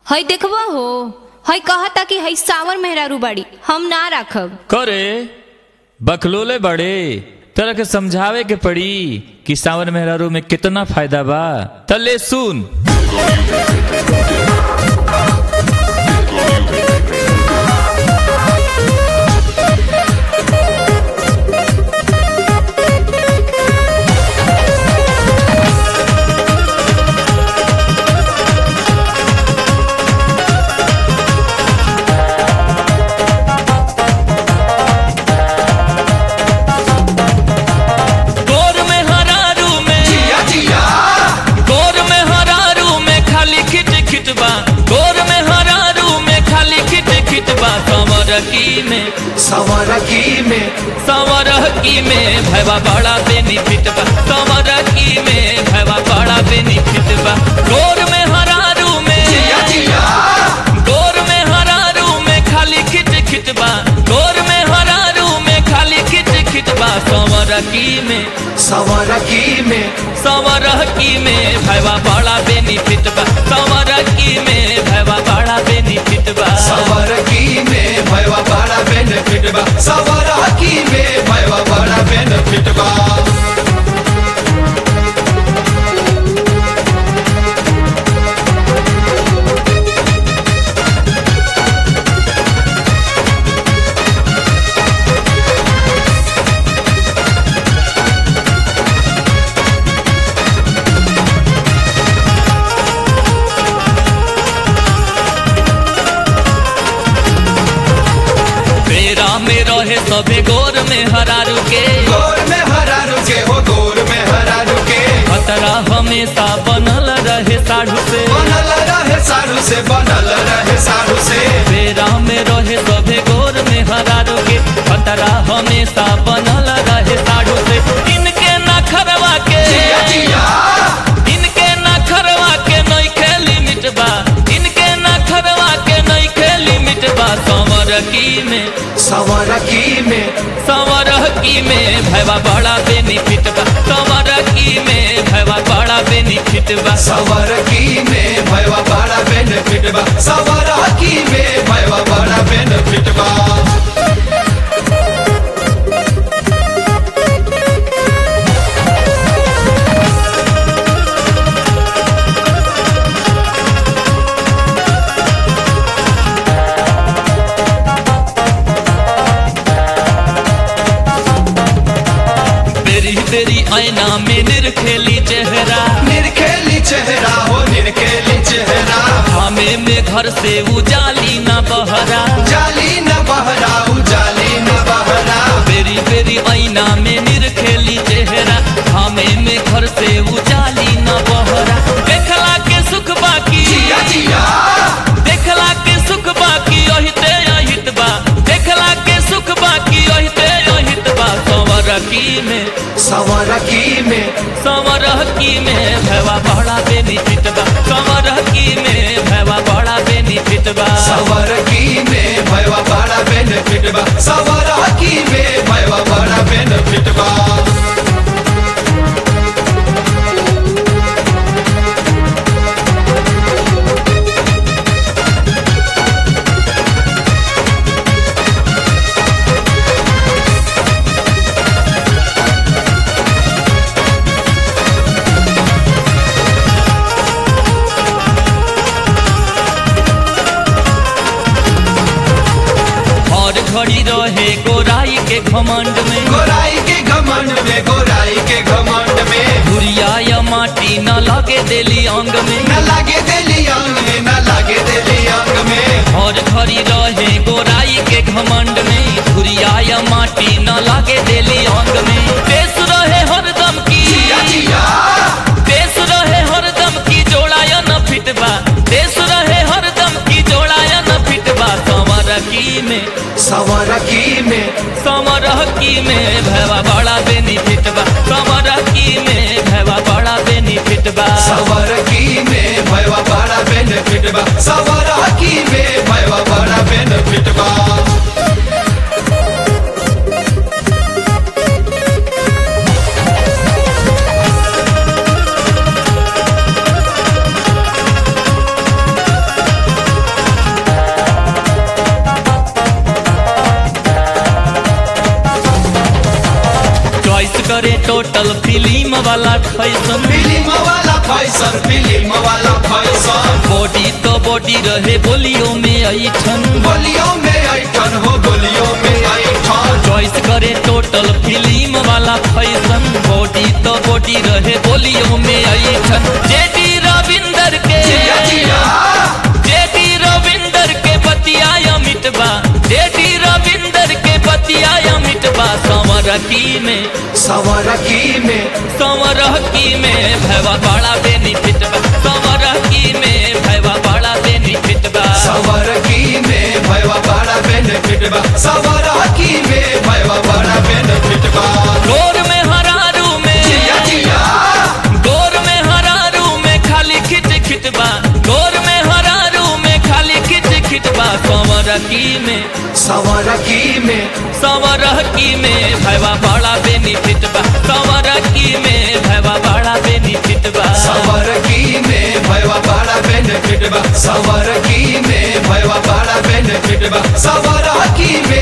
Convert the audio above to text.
हई देखबा हो हई कहता कि हई सावर मेहरारू बाड़ी हम ना राखब करे बकलोले बड़े तरह के समझावे के पड़ी कि सावन मेहरारू में कितना फायदा बा तले सुन गोर में हरारू में गोर में हरारू में खाली खिट खिट बा गोर में हरारू में खाली खिट खिट बा संवर की में सवर की में संवर की में भैवा बड़ा बेनिफिट बा संवर की में भैवा बड़ा बेनिफिट बा गोर में हरारू में जिया जिया गोर में हरारू में खाली खिट खिट बा गोर में हरारू में खाली खिट खिट बा संवर की में सवर की में संवर की में भैवा बड़ा बेनिफिट बा संवर की में भैवा बड़ा बेनिफिट बा सवर की में भयवा बड़ा बेनिफिट बा सवर की में भयवा बड़ा बेनिफिट बा मेरा में रहे सबे गोर में हरारू के गोर में हरा रुके हो गोर में हरा रुके खतरा हमेशा बनल रहे साढ़ू से बनल रहे सारू से बनल रहे सारू से मेरा में रहे सबे गोर में हरारू के खतरा हमेशा बनल रहे साढ़ू से इनके ना खरवा के जिया जिया इनके ना खरवा के नहीं खेली मिटबा इनके ना खरवा के नहीं खेली मिटबा संवर की में सवर की में संवर की में भैवा बड़ा बेनिफिट बा संवर की में भैवा बड़ा बेनिफिट बा सवर की में भयवा बड़ा बेनिफिट बा सवर की में भयवा बड़ा बेनिफिट बा तेरी तेरी आईना में निरखेली चेहरा निरखेली चेहरा हो निरखेली चेहरा हमें में घर से उजाली ना बहरा जाली न बहरा उजाली न बहरा तेरी तेरी आईना में निरखेली चेहरा हमें में घर से उजाली ना बहरा देखला के सुख बाकी जिया जिया देखला के सुख बाकी अहिते अहित बा देखला के सुख बाकी अहिते अहित बा संवर की में सवर की में संवर की में भैवा बड़ा बेनिफिट बा संवर की में भैवा बड़ा बेनिफिट बा सवर की में भयवा बड़ा बेनिफिट बा सवर की में भयवा बड़ा बेनिफिट बा और घड़ी रहे गोराई के घमंड में गोराई के घमंड में गोराई के घमंड में धुरिया या माटी न लगे देली अंग में न लागे देली अंग में न लागे देली अंग में और घड़ी रहे गोराई के घमंड में धुरिया या माटी न लगे देली अंग में देश रहे हरदम की जिया जिया देश रहे हरदम की जोड़ाया न फिटबा देश रहे हरदम की जोड़ाया न फिटबा संवर की में सवर की में समर की में भैवा बड़ा बेनिफिट बा समर की में भैवा बड़ा बेनिफिट बा सवर की में भयवा बड़ा बेनिफिट बा सवर की में भयवा बड़ा बेनिफिट बा टोटल फिल्म वाला फैशन फिल्म वाला फैशन फिल्म वाला फैशन बॉडी तो बॉडी रहे बोलियो में ऐठन गोलियों में ऐठन हो गोलियों में ऐठन चॉइस करे टोटल फिल्म वाला फैशन बॉडी तो बॉडी रहे बोलियो में ऐठन जेडी रविंदर के जिया जिया जेडी रविंदर के बतिया मिटबा जेडी रविंदर के बतिया मिटबा संवरकी में सवरकी में संवरकी में भैवा बड़ा बेनिफिट बा संवरकी में भैवा बड़ा बेनिफिट बा सवरकी में भयवा बड़ा बेनिफिट बा सवरकी में भयवा बड़ा बेनिफिट बा गोर में हरारू में जिया जिया गोर में हरारू में खाली खिट खिट बा गोर में हरारू में खाली खिट खिट बा संवरकी में सवरकी में संवरकी में भैवा बड़ा बेनिफिट बा संवरकी में भैवा बड़ा बेनिफिट बा सवरकी में भयवा बड़ा बेनिफिट बा सवरकी में भयवा बड़ा बेनिफिट बा सवरकी में